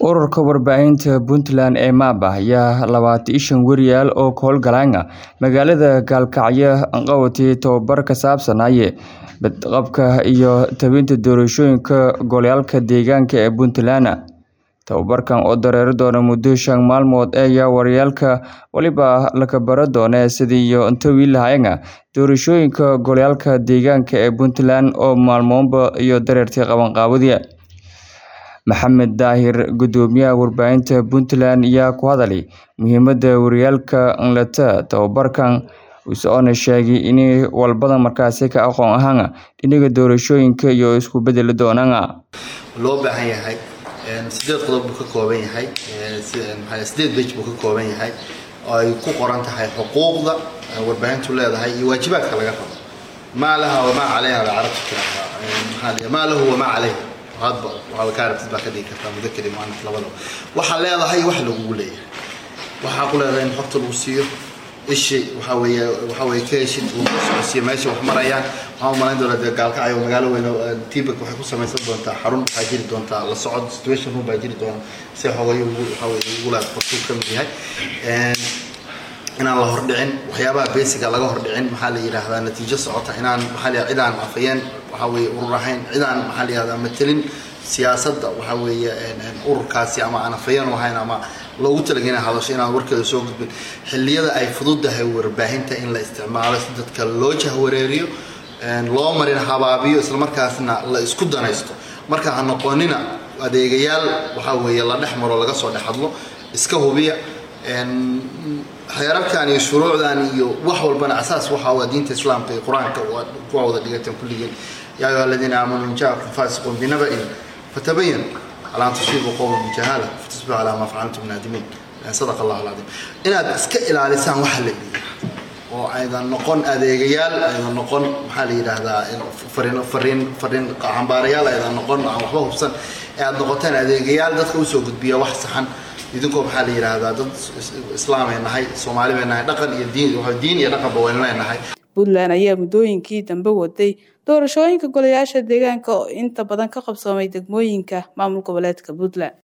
Ururka warbaahinta Puntland ee MAPA ayaa labaatan iyo shan weriyaal oo ka howlgalaya magaalada Gaalkacyo qabatay tababar ku saabsanaya badqabka iyo tebinta doorashooyinka goboleedka deegaanka ee Puntland. Tababarkan oo dareeri doona muddo shan maalmood ayaa waryaalka waliba la bari doonaa sidii ay u tabi lahaayeen doorashooyinka goboleedka deegaanka ee Puntland oo maalmoodba iyo dareertii qabanqaabadii. Maxamed Daahir gudoomiyaha warbaahinta Puntland ayaa ku hadlay muhiimadda waryaalka leta tababarkan isagoona sheegay in walbada markaasi ka aqoon ahaan dhinaca doorashooyinka iyo isku bedeli doonaan. loo baahan yahay sideed qodob buu ka kooban yahay sideed bej buu ka kooban yahay oo ay ku qoran tahay xuquuqda warbaahintu leedahay iyo waajibaadka laga rabo maa laha wamaa calayha bay carabtu tiraahdaa maa lahu wamaa calayha hadba waxaa ka aragtid baa ka dhigi kartaa mudakari muanaf labadaba waxaa leedahay wax lagugu leeyahay waxaa ku leedahay in xogta lagu siiyo ishi waxaa weeye waxaa weeye ka heshid lagu socodsiiyo meesha wax marayaan waxaan u malayn doonaa dee gaalkacyo magaalo weyn tibak waxay ku samaysan doontaa xarun waxaa jiri doontaa la socod situation room baa jiri doona si xogayo ugu waxaa weeye ugu laad qortuu ka mid yahay inaan la hordhicin waxyaabaha basiga laga hordhicin maxaa la yidhaahdaa natiijo socota inaan maxaa la cid aan afayeen waxaa weeye urur ahayn cid aan maxaa la yidhahdaa matelin siyaasadda waxaa weeye ururkaasi ama aan afayeen u ahayn ama loogu talagelin hadasho inaan warkeeda soo gudbin xilliyada ay fududahay warbaahinta in la isticmaalo si dadka loo jahwareeriyo loo marin habaabiyo islamarkaasna la isku danaysto marka ha noqonina adeegayaal waxaa weeye la dhex maro laga soo dhex hadlo iska hubiya xeerarkan iyo shuruucdan iyo wax walbana asaas waxa waa diinta islaamka iyo qur-aanka kuwa wada dhigateen kulligeen yaa ayuha aladiina aamanuu in jaakum faasiqun binaba'in fatabayan alaa an tusiibuu qowman bijahaala fatusbixu calaa maa facaltum naadimiin sadaqa allahu alcadiim inaad iska ilaalisaan waxa la yidhaahdo oo aydan noqon adeegayaal aydan noqon maxaa la yidhaahdaa fariin fariin fariin cambaarayaal aydan noqon aan waxba hubsan ee aad noqotaan adeegayaal dadka usoo gudbiya wax saxan idinkoo maxaa la yidhaahdaa dad islaamay nahay soomaali bay nahay dhaqan iyo diin diin iyo dhaqanba waynu leenahay puntland ayaa muddooyinkii dambe waday doorashooyinka golayaasha deegaanka oo inta badan ka qabsoomay degmooyinka maamul goboleedka puntland